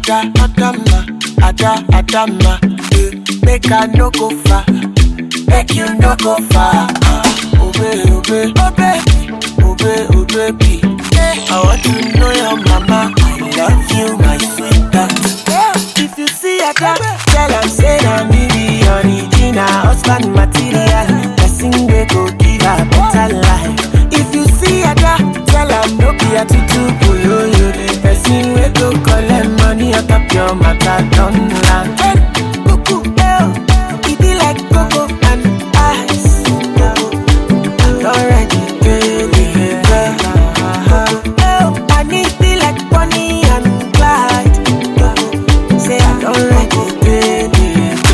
Ada, Adama, Ada, Adama. eh, Make I no go far, make you no go far. ah. Obey, obey, obey, obey, obey, be. I want to know your mama. I love you, my sweetheart. If you see Ada, tell am say na me be original husband material. Person wey go give her better life. If you see Ada, tell am no be a tutu boyoyo. The person wey go collect money on top your matter don land. Cuckoo, eh, e be like cocoa and ice. Already, baby, girl. Oh, I need be like Bonnie and Clyde. Say I don't like it, baby.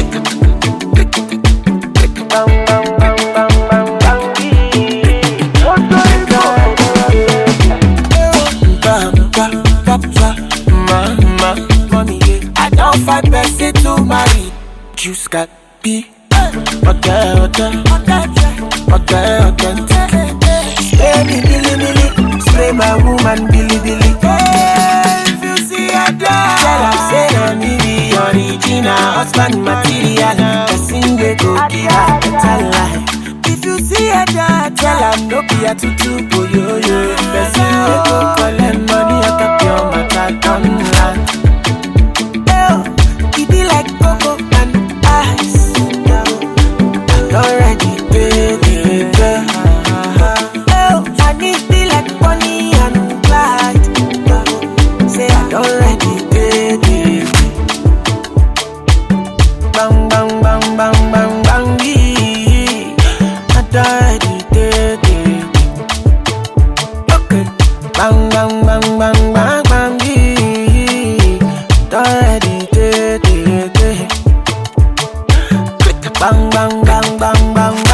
Bang, bang, bang, bang, bang, bang, Bam, bam, bam, bam, mama, mommy, yeah. I don't find person to marry. Juice got be. Okay, okay, okay, okay. Spray me, billy, billy. Spray my woman, billy, billy. If you see a dog, tell her say na me be original husband material. Person wey go give her better life. If you see a dog, tell her no be a tutu boyoyo. Person wey go collect money on top your matter don land. Oh, e be like cocoa and ice. Already, baby, girl. Oh, I need be like Bonnie and Clyde. Say I don't ready, baby. Bang, bang, bang, bang, bang, bang, yeah. I don't ready, baby. Okay. Bang, bang, bang, bang, bang, bang, yeah. Don't ready, baby. Bang, bang, bang, bang, bang,